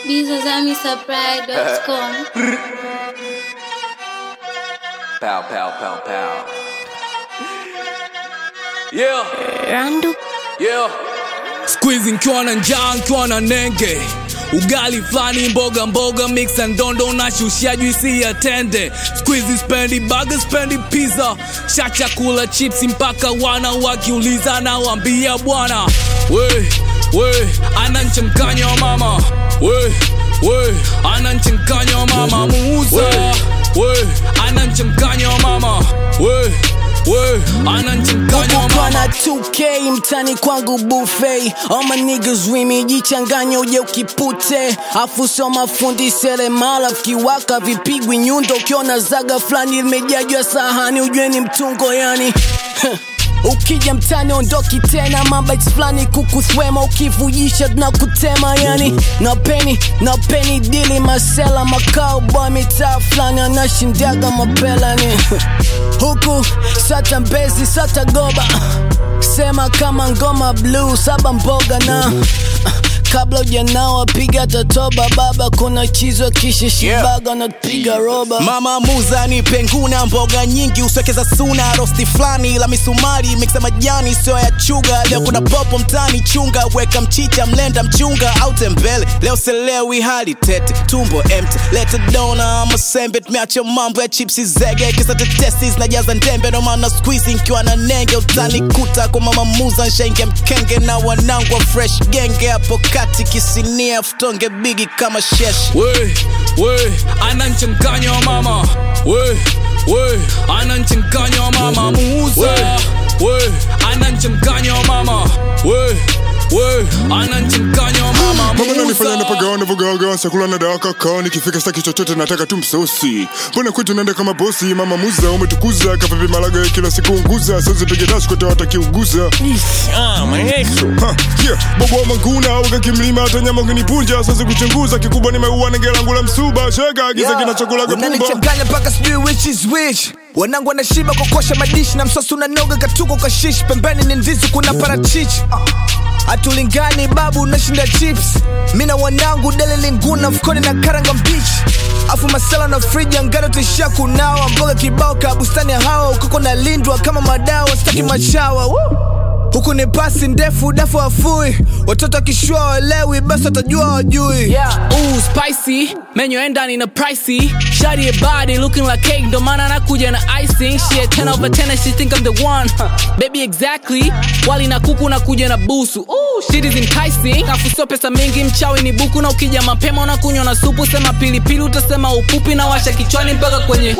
bizazamisupply.com. Pow, pow, pow, pow. Yeah, Randu yeah. Squeeze nkiwa na njaa nkiwa na nenge ugali flani mboga mboga mix and dondo na shushia juisi ya tende squeeze spendi burger spendi pizza sha chakula chips mpaka wana wakiuliza na wambia bwana we we ana mchanganyo wa mama we we ana mchanganyo wa mama muuza we ana mchanganyo wa mama we we ana mchanganyo wa mama Pana 2K mtani kwangu buffet All my niggas with me jichanganya uje ukipute afu sio mafundi seremala vikiwaka vipigwi nyundo ukiona zaga fulani limejajwa sahani ujue ni mtungo yani ukija mtani ondoki tena mabites fulani kukuthwema ukivujisha tunakutema yani napeni napeni dili masela makao boy mitaa fulani anashindaga mapelani huku sata mbezi sata goba sema kama ngoma blue saba mboga na kabla ujanawa piga tatoba baba kuna chizo kisha shibaga napiga roba mama muza ni penguna mboga nyingi uswekeza suna rosti flani la misumari miksa majani sio ya chuga leo kuna popo mtani chunga weka mchicha mlenda mchunga au tembele leo selewi hali tete tumbo empty leta dona masembe tumeacha mambo ya chipsi zege kisa tetesi zinajaza ndembe ndo maana squeeze nkiwa na nenge utanikuta kwa mama muza nshenge mkenge na wanangu wa fresh genge hapo kati kisinia futonge bigi kama sheshi we we ana mchanganyo wa mama we we ana mchanganyo wa mama muuza we ana mchanganyo wa mama we we ana mchanganyo wa mama mama nanifanya muuza napagawa navogaga chakula na dawa kakao nikifika staki chochote nataka tu msosi mbona kwetu naenda kama bosi mama muza umetukuza kapepe malaga kila siku unguza sazipige dash kote watakiuguza Ha, yeah, bobo wa manguna wakakimlima hata nyama ukinipunja sasa kuchunguza kikubwa nimeua nenge langu la msuba shega giza kinachokulaga pumba unanichanganya mpaka sijui which is which wanangu wanashiba kokosha madishi na msosi unanoga katuko kashishi pembeni ni ndizi kuna parachichi hatulingani babu unashinda chips mi na wanangu dele linguna mfukoni na karanga mbichi afu masala na friji angano tuishia kunawa mboga kibao ka bustani ya hawa ukoko na lindwa kama madawa sitaki machawa Woo! huku ni pasi ndefu dafu wafui watoto wakishua walewi basi watajua wajui Yeah, ooh, spicy menyo endani na pricey shawty a body looking like cake ndo maana nakuja na icing she a 10 over 10 and she think I'm the one huh. baby exactly wali na kuku nakuja na busu ooh, shit is enticing afu sio pesa mingi mchawi ni buku na ukija mapema unakunywa na supu sema pilipili utasema upupi na washa kichwani mpaka kwenye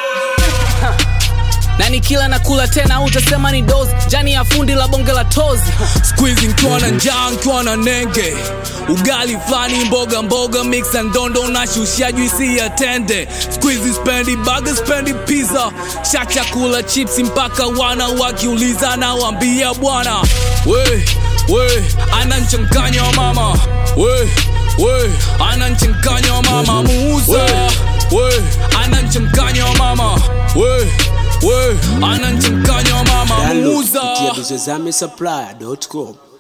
na nikila na kula tena utasema ni dozi jani ya fundi la bonge la tozi squeeze nkiwa na njaa nkiwa na nenge ugali flani mboga mboga mix and dondo na shushia juisi ya tende squeeze spendi burger spendi pizza sha chakula chips mpaka wana wakiuliza na wambia bwana we we ana mchanganyo wa mama we we ana mchanganyo wa mama muuza we ana mchanganyo wa mama we we ana mchanganyo wa mama Download muuza kupitia bizozamisupply.com